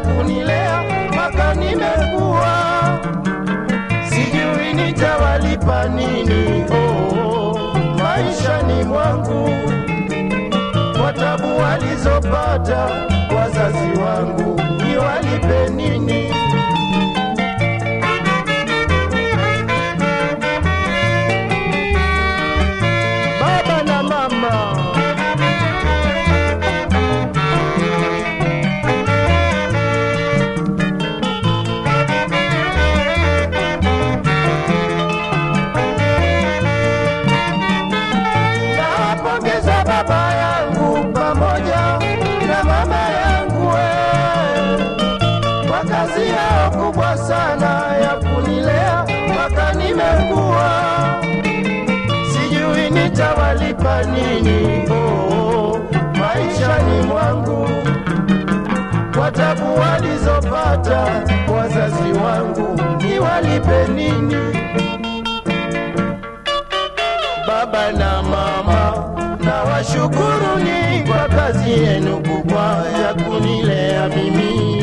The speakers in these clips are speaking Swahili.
kunilea mpaka nimekuwa, sijui nitawalipa nini. Oh, maishani mwangu kwa tabu walizopata wazazi wangu, niwalipe nini? Baba na mama Nawapongeza baba yangu pamoja na mama yangu we, kwa kazi yao kubwa sana ya kunilea mpaka nimekuwa, sijui nitawalipa nini. Oh, maishani mwangu kwa tabu walizopata wazazi wangu, niwalipe nini? baba na mama, na washukuruni kwa kazi yenu kubwa ya kunilea mimi.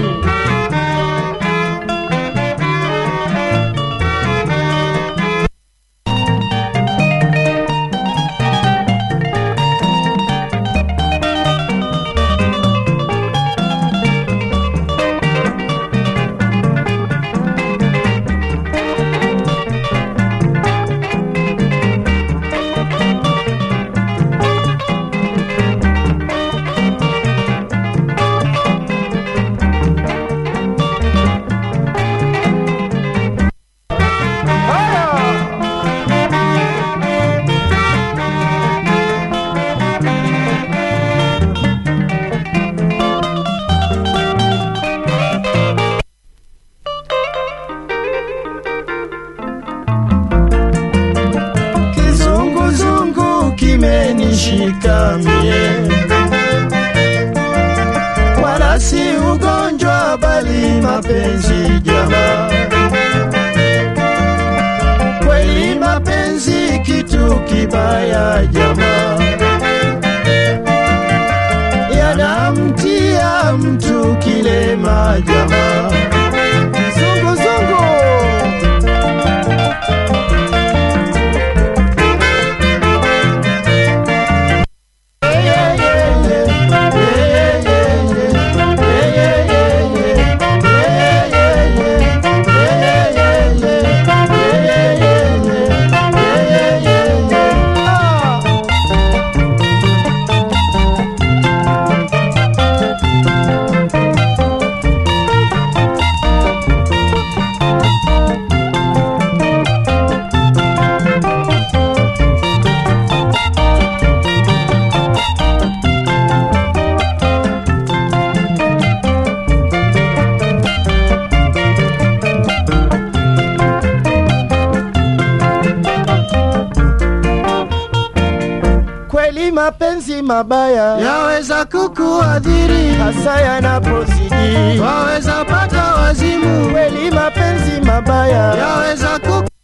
Kizunguzungu kimenishika mie, wala si ugonjwa bali mapenzi jamaa. Kweli mapenzi kitu kibaya jamaa, yanamtia mtu kilema jamaa. Kizunguzungu Kweli mapenzi mabaya yaweza kukuadhiri, hasa yanapozidi. waweza pata wazimu, Kweli mapenzi mabaya yaweza kuku